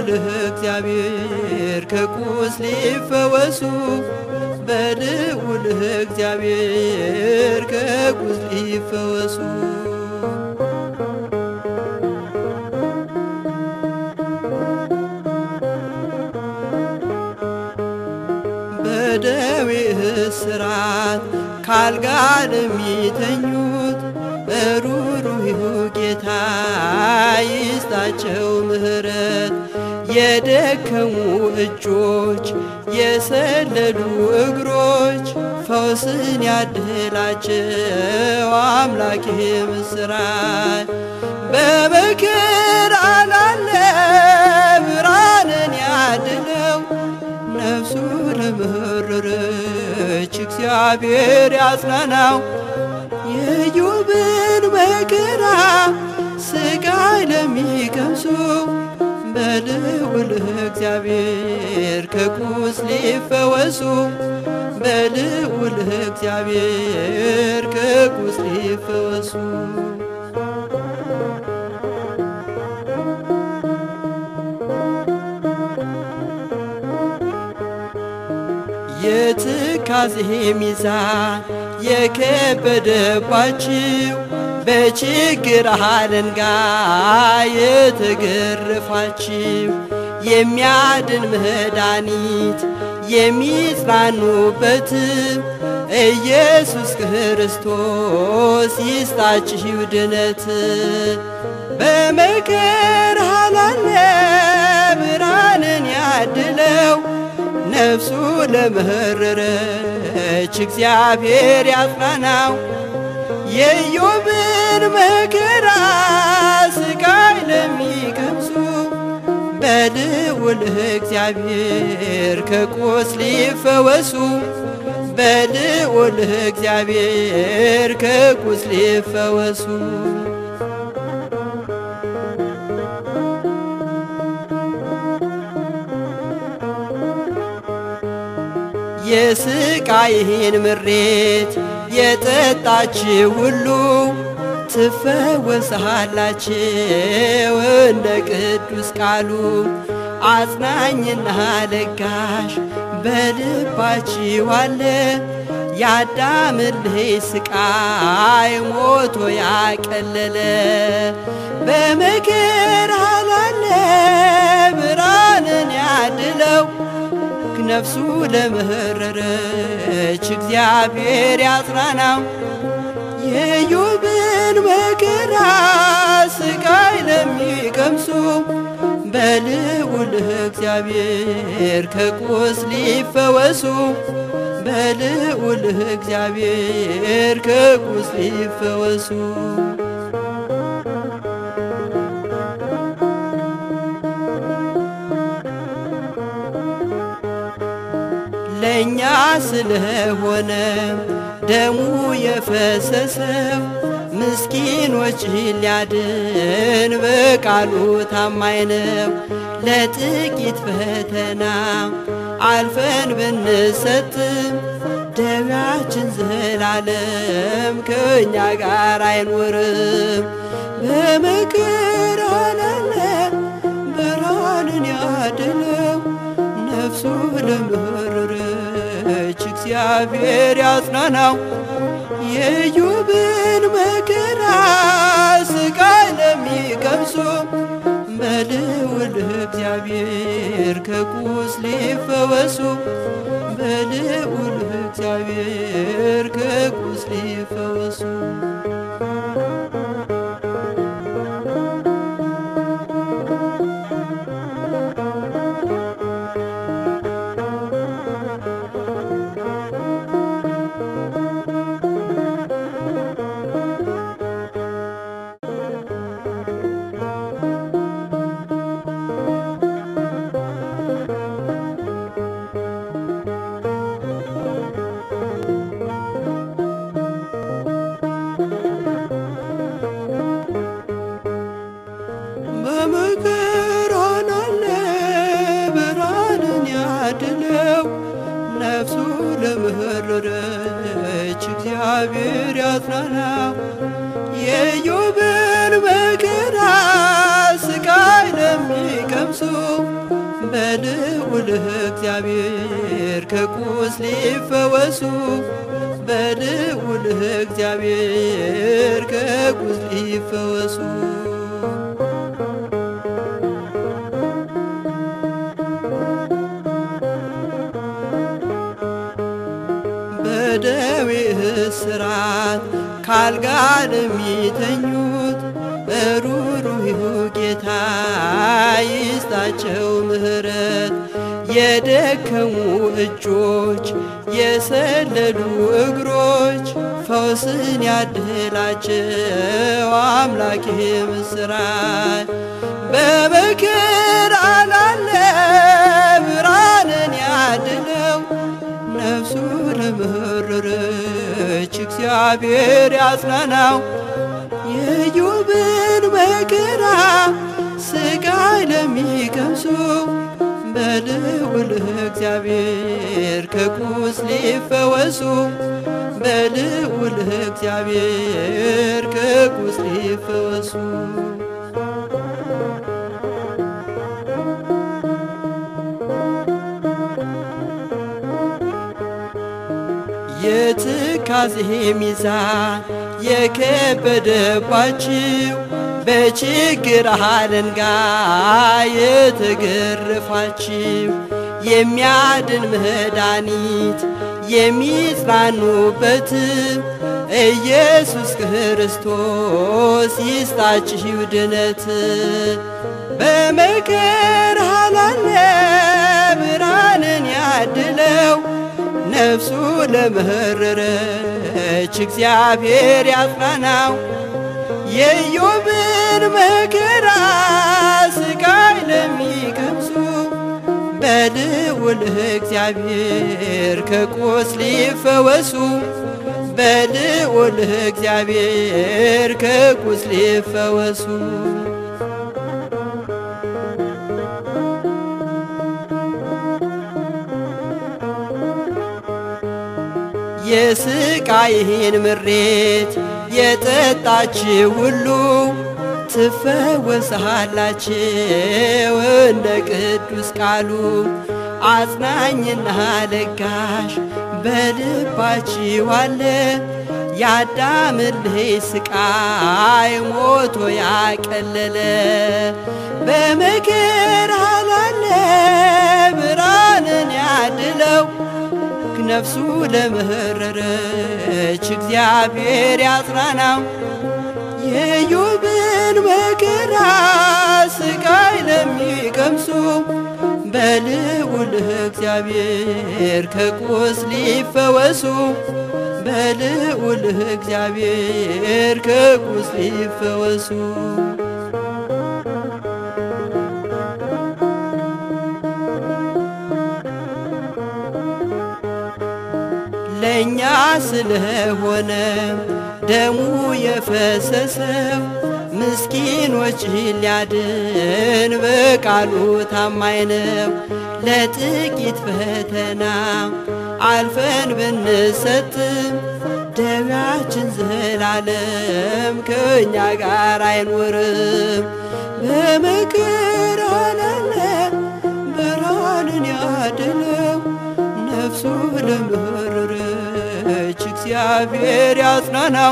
በልዑልህ እግዚአብሔር ከቁስል ይፈወሱ በልዑልህ እግዚአብሔር ከቁስል ይፈወሱ በደዌ እስራት ካልጋ ለሚተኙት ሩሩህ ጌታ ይስጣቸው ምሕረት የደከሙ እጆች የሰለሉ እግሮች ፈውስን ያድላቸው አምላኬ ምስራች በመከራ ላለ ብርሃንን ያድለው ነፍሱ ለመረረች እግዚአብሔር ያጽናናው የኢዮብን መከራ ስቃይ ለሚቀምሱ በልዑል እግዚአብሔር ከቁስል ይፈወሱ በልዑል እግዚአብሔር ከቁስል ይፈወሱ የትካዜ ሚዛን የከበደባችሁ በችግር አለንጋ የተገረፋችሁ የሚያድን መድኃኒት የሚጽናኑበት ኢየሱስ ክርስቶስ ይስጣችሁ ድነት በመከራ ላለ ብርሃንን ያድለው ነፍሱ ለመረረች እግዚአብሔር ያጽናናው የኢዮብን መከራ ስቃይ ለሚቀምሱ በልዑል እግዚአብሔር ከቁስል ይፈወሱ በልዑል እግዚአብሔር ከቁስል ይፈወሱ የስቃይህን ምሬት የጠጣችው ሁሉ ትፈወሳላችሁ እንደ ቅዱስ ቃሉ አጽናኝና ለጋሽ በልባችሁ አለ ያዳምልህ ስቃይ ሞቶ ያቀለለ በመከራ ላለ ብርሃንን ያድለው ነፍሱ ለመረረች እግዚአብሔር ያጽናናው የኢዮብን መከራ ስቃይ ለሚቀምሱ በልዑል እግዚአብሔር ከቁስል ይፈወሱ በልዑል እግዚአብሔር ከቁስል ይፈወሱ ለእኛ ስለሆነ ደሙ የፈሰሰው ምስኪኖች ሊያድን በቃሉ ታማኝ ነው። ለጥቂት ፈተና አልፈን ብንሰጥም ደዌያችን ዘላለም ከእኛ ጋር አይኖርም። በመከራ ላለ ብርሃንን ያድለው ነፍሱ ለመረረች እግዚአብሔር ያጽናናው የኢዮብን መከራ ስቃይ ለሚቀምሱ በልዑል እግዚአብሔር ከቁስል ይፈወሱ በልዑል እግዚአብሔር ከቁስል ይፈወሱ በመከራ ላለ ብርሃንን ያድለው ነፍሱ ለመረረች እግዚአብሔር ያጽናናው የኢዮብን መከራ ስቃይ ለሚቀምሱ የሚቀምሱ በልዑል እግዚአብሔር ከቁስል ይፈወሱ በልዑል እግዚአብሔር ከቁስል ይፈወሱ በደዌ እስራት ካልጋ ለሚተኙት ሩሩህ ጌታ ይስጣቸው ምሕረት የደከሙ እጆች የሰለሉ እግሮች ፈውስን ያድላቸው አምላኬ ምስራች በመከራ ላለ ብርሃንን ያድለው ነፍሱ ለመረረች እግዚአብሔር ያጽናናው የኢዮብን መከራ ስቃይ ለሚቀምሱ በልዑል እግዚአብሔር ከቁስል ይፈወሱ በልዑል እግዚአብሔር ከቁስል ይፈወሱ የትካዜ ሚዛን የከበደባችሁ በችግር አለንጋ የተገረፋችሁ የሚያድን መድኃኒት የሚጽናኑበት ኢየሱስ ክርስቶስ ይስጣችሁ ድነት በመከራ ላለ ብርሃንን ያድለው ነፍሱ ለመረረች እግዚአብሔር ያጽናናው የኢዮብን መከራ ስቃይ ለሚቀምሱ በልዑል እግዚአብሔር ከቁስል ይፈወሱ በልዑል እግዚአብሔር ከቁስል ይፈወሱ የስቃይህን ምሬት የጠጣችው ሁሉ ትፈወሳላችሁ እንደ ቅዱስ ቃሉ አጽናኝና ለጋሽ በልባችሁ አለ ያዳምልህ ስቃይ ሞቶ ያቀለለ በመከራ ላለ ብርሃንን ያድለው ነፍሱ ለመረረች እግዚአብሔር ያጽናናው የኢዮብን መከራ ስቃይ ለሚቀምሱ በልዑል እግዚአብሔር ከቁስል ይፈወሱ በልዑል እግዚአብሔር ከቁስል ይፈወሱ ለእኛ ስለሆነ ደሙ የፈሰሰው ምስኪኖች ሊያድን በቃሉ ታማኝ ነው። ለጥቂት ፈተና አልፈን ብንሰጥም ደዌያችን ዘላለም ከእኛ ጋር አይኖርም። በመከራ ላለ ብርሃንን ያድለው ነፍሱ ለመረረች እግዚአብሔር ያጽናናው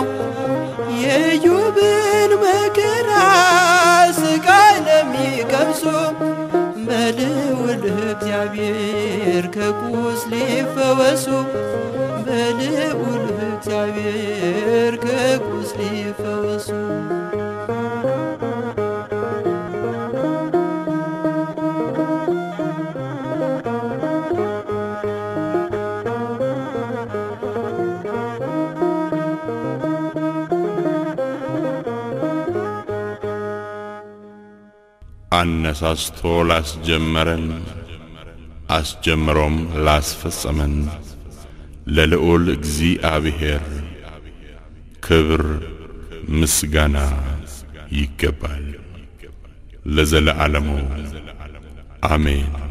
የኢዮብን መከራ ስቃይ ለሚቀምሱ በልዑል እግዚአብሔር ከቁስል ይፈወሱ በልዑል እግዚአብሔር ከቁስል ይፈወሱ አነሳስቶ ላስጀመረን አስጀምሮም ላስፈጸመን ለልዑል እግዚአብሔር ክብር ምስጋና ይገባል ለዘለዓለሙ አሜን።